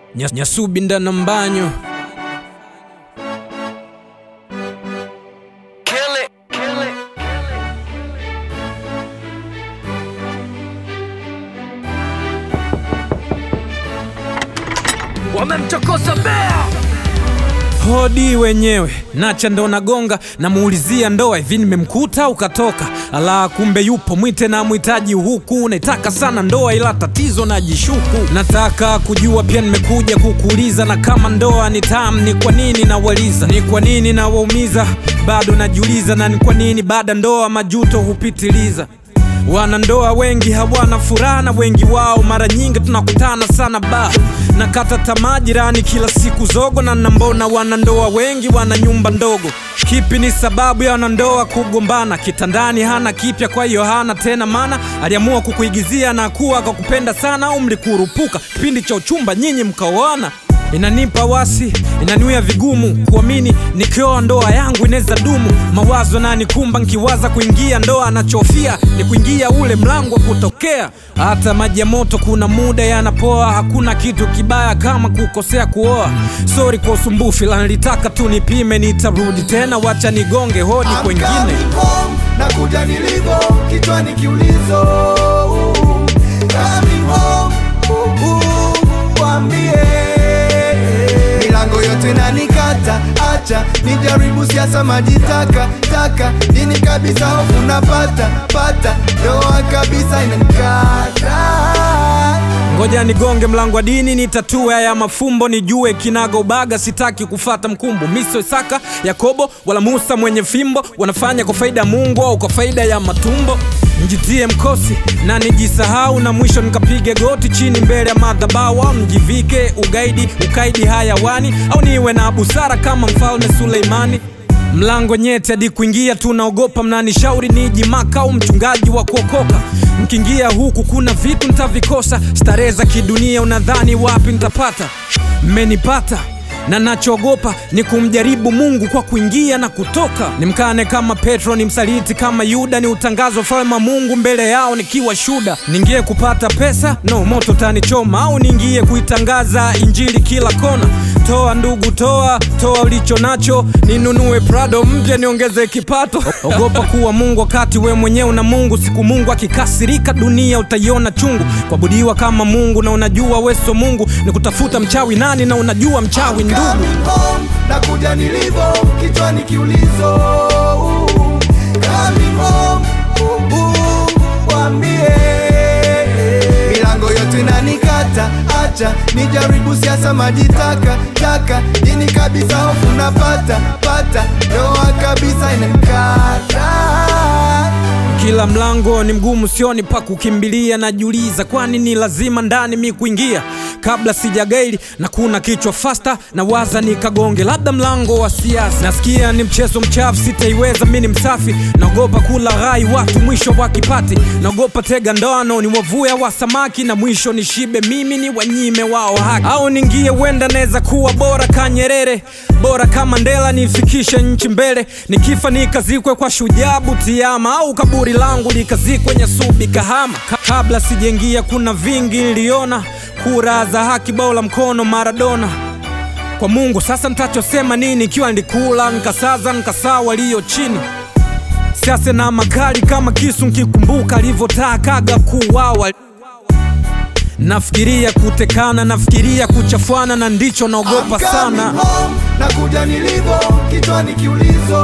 Nya- Nyasubi ndana mbanyo Kill it, kill it. Wamemchokoza bea hodi wenyewe nacha ndo nagonga namuulizia ndoa hivi nimemkuta ukatoka ala kumbe yupo mwite na mwitaji huku naitaka sana ndoa ila tatizo najishuku nataka kujua pia nimekuja kukuuliza na kama ndoa ni tam ni kwa nini nawaliza ni kwa nini nawaumiza bado najiuliza na ni kwa nini baada ndoa majuto hupitiliza Wanandoa wengi hawana furaha na wengi wao mara nyingi tunakutana sana ba na kata tamaa jirani kila siku zogo na nambona wanandoa wengi wana nyumba ndogo. Kipi ni sababu ya wanandoa kugombana? Kitandani hana kipya, kwa hiyo hana tena maana. Aliamua kukuigizia na kuwa kwa kupenda sana, au mlikurupuka kipindi cha uchumba nyinyi mkaoana? Inanipa wasi, inaniwia vigumu kuamini nikioa ndoa yangu inaweza dumu. Mawazo na nikumba nkiwaza kuingia ndoa, anachofia ni kuingia ule mlango wa kutokea. Hata maji ya moto kuna muda yanapoa, hakuna kitu kibaya kama kukosea kuoa. Sori kwa usumbufu, ila nilitaka tu nipime, nitarudi tena, wacha nigonge hodi I'm kwengine. coming home, nakuja nilivyo kichwani kiulizo Coming home, uh, uh, waambie milango yote nanikata, acha nijaribu siasa majitaka taka dini kabisa, hofu napata pata ndoa kabisa inanikata Ngoja nigonge mlango wa dini, nitatue haya mafumbo, nijue kinaga ubaga. Sitaki kufata mkumbo, miso Isaka, Yakobo wala Musa mwenye fimbo, wanafanya kwa faida ya Mungu au kwa faida ya matumbo. Njitie mkosi na nijisahau, na mwisho nikapige goti chini mbele ya madhabahu, au nijivike ugaidi, ukaidi hayawani, au niwe na busara kama mfalme Suleimani. Mlango nyeti hadi kuingia tunaogopa, mnanishauri niji maka au mchungaji wa kuokoka. Mkiingia huku kuna vitu nitavikosa, starehe za kidunia unadhani wapi nitapata? Mmenipata na nachoogopa ni kumjaribu Mungu kwa kuingia na kutoka. Nimkane kama Petro, ni msaliti kama Yuda, ni utangazo ufalme wa Mungu mbele yao nikiwa shuda. Niingie kupata pesa? No, moto tanichoma. Au niingie kuitangaza injili kila kona? Toa ndugu, toa toa ulicho nacho, ninunue Prado mpya niongeze kipato. Ogopa kuwa Mungu wakati we mwenyewe una Mungu. Siku Mungu akikasirika, dunia utaiona chungu. Kuabudiwa kama Mungu na unajua weso Mungu ni kutafuta mchawi nani na unajua mchawi ndugu. Coming home, nakuja nilivyo kichwani kiulizo Coming home, uh, uh, waambie milango yote nanikata, acha nijaribu siasa majitaka taka dini kabisa, hofu napata pata ndoa kabisa inanikata Kila mlango ni mgumu, sioni pa kukimbilia. Najiuliza kwani ni lazima ndani mi kuingia kabla sijagaili, na kuna kichwa fasta na waza nikagonge, labda mlango wa siasa. Nasikia ni mchezo mchafu, sitaiweza mi ni msafi. Naogopa kula ghai watu mwisho wakipati, naogopa tega ndoano ni wavuya wa samaki, na mwisho nishibe mimi ni wanyime wao haki, au ningie wenda naweza kuwa bora ka Nyerere, bora kama Mandela, nifikishe nchi mbele, nikifa nikazikwe kwa shujaa Butiama, au kaburi langu likazikwe Nyasubi Kahama. Ka kabla sijaingia kuna vingi niliona, kura za haki, bao la mkono Maradona kwa Mungu. Sasa nitachosema nini ikiwa nilikula nikasaza nikasaa walio chini siasa na makali kama kisu, nkikumbuka alivyotakaga kuwawa. Nafikiria kutekana, nafikiria kuchafwana, na ndicho naogopa I'm sana. coming home, nakuja nilivyo kichwani kiulizo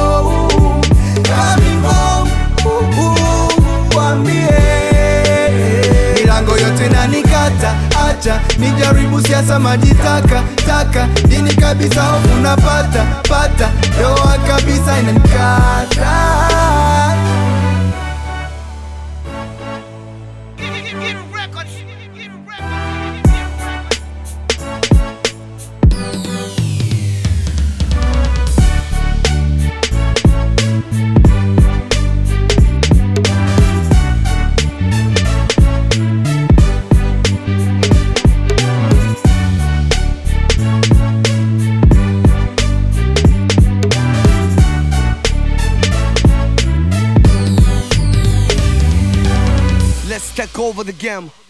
Coming home, uh, uh, waambie milango yote nanikata, acha nijaribu siasa majitaka taka dini kabisa, hofu napata pata ndoa kabisa inanikata Let's take over the game.